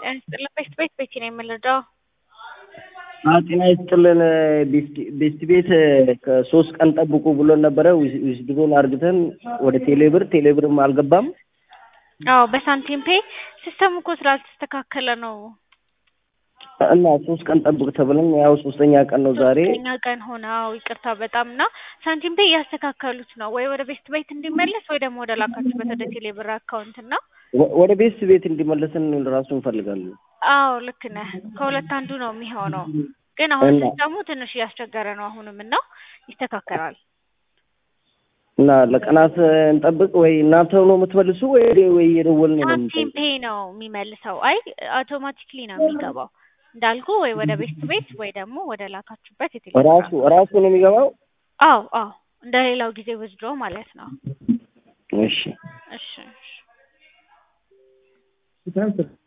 ጤና ይስጥልን ቤት ቤት ቤቲ ነው የምንረዳው። ጤና ይስጥልን ቤስት ቤት ከሶስት ቀን ጠብቁ ብሎን ነበረ። ዊዝድሮን አርግተን ወደ ቴሌብር ቴሌብርም አልገባም። አዎ በሳንቲም ፔ ሲስተሙ እኮ ስላልተስተካከለ ነው። እና ሶስት ቀን ጠብቅ ተብለን ያው ሶስተኛ ቀን ነው ዛሬ። ሶስተኛ ቀን ሆነ። አዎ ይቅርታ በጣም እና ሳንቲም ፔ እያስተካከሉት ነው ወይ ወደ ቤስት ቤት እንዲመለስ ወይ ደግሞ ወደ ላካችሁበት ወደ ቴሌብር አካውንት እና ወደ ቤስት ቤት እንዲመለስን ራሱ እንፈልጋለን። አዎ ልክ ነህ። ከሁለት አንዱ ነው የሚሆነው። ግን አሁን እና- ሲስተሙ ትንሽ እያስቸገረ ነው አሁንም እና ይስተካከላል። እና ለቀናት እንጠብቅ ወይ እናንተ ነው የምትመልሱ ወይ ወይ የደወልን ነው ሳንቲም የምንጠብቅ? ፔ ነው የሚመልሰው። አይ አውቶማቲክሊ ነው የሚገባው እንዳልኩ ወይ ወደ ቤስት ቤት ወይ ደግሞ ወደ ላካችሁበት የቴሌብር ራሱ ራሱ ነው የሚገባው። አዎ አዎ እንደ ሌላው ጊዜ ወስድሮ ማለት ነው። እሺ እሺ እሺ